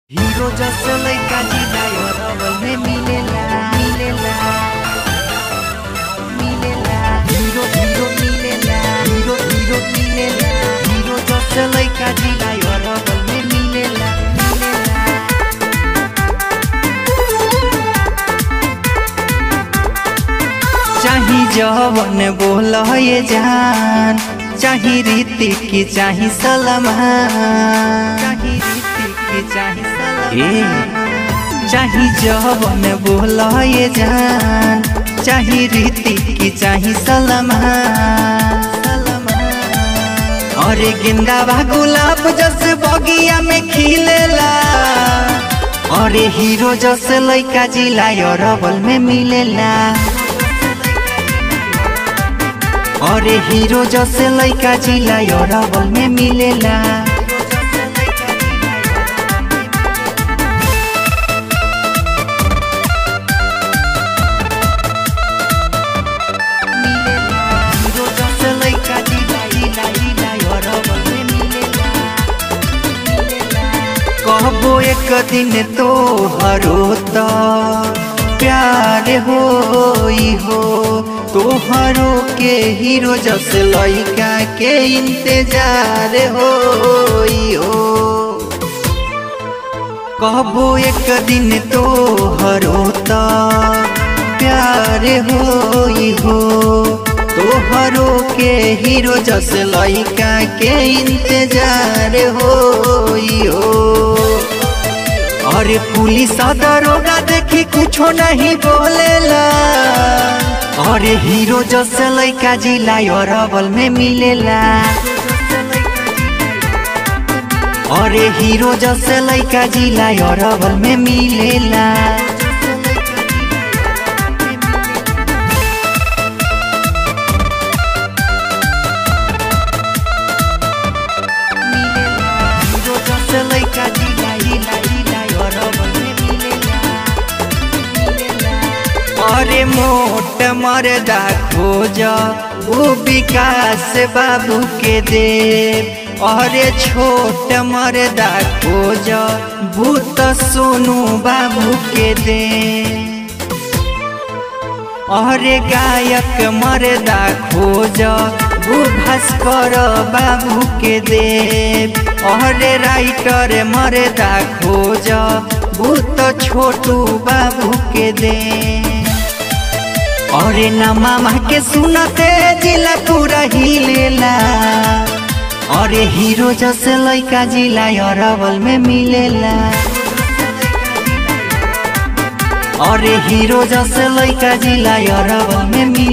hero जस्तो लैका जिलाई हरवल में मिलेला मिलेला मिलेला हीरो हीरो मिलेला हीरो हीरो मिलेला हीरो जस्तो लैका जिलाई हरवल में मिलेला मिलेला चाही जवन बोल ये जान चाही रीति की चाही सलमान चाही रीति की चाही सलमान चाही जवन बोल ये जान चाही रीति की चाही सलमान अरे गेंदा बा गुलाब जस बगिया में खिलेला अरे हीरो जस लैका जिला अरबल में मिलेला अरे हीरो जसे लैका जिला अरबल में मिलेला हीरो जसे लैका जिला जिला जिला अरबल में मिलेला कहबो एक दिन तो हरो त प्यार हो हो तोहरो के हीरो जस लइका के इंतजार हो हो कहबो एक दिन तो हरो त प्यार हो हो तोहरो के हीरो जस लइका के इंतजार हो हो अरे पुलिस दरोगा देखी कुछो नहीं बोलेला अरे हीरो जस लैका जिला अरबल में मिलेला अरे हीरो जस लैका जिला अरबल में मिलेला हीरो जस लैका जिला जिला जिला अरबल में मिलेला अरे मोट मरदा खोज ऊ विकास बाबू के देव अरे छोट मरदा खोज भूत सोनू बाबू के दे अरे गायक मरदा खोज भू भास्कर बाबू के देव अरे राइटर मरदा खोज भूत छोटू बाबू के दे अरे न मामा के सुनते जिला पूरा हिलेला अरे हीरो जस लैका जिला अरबल में मिलेला अरे हीरो जस लैका जिला अरबल में मिलेला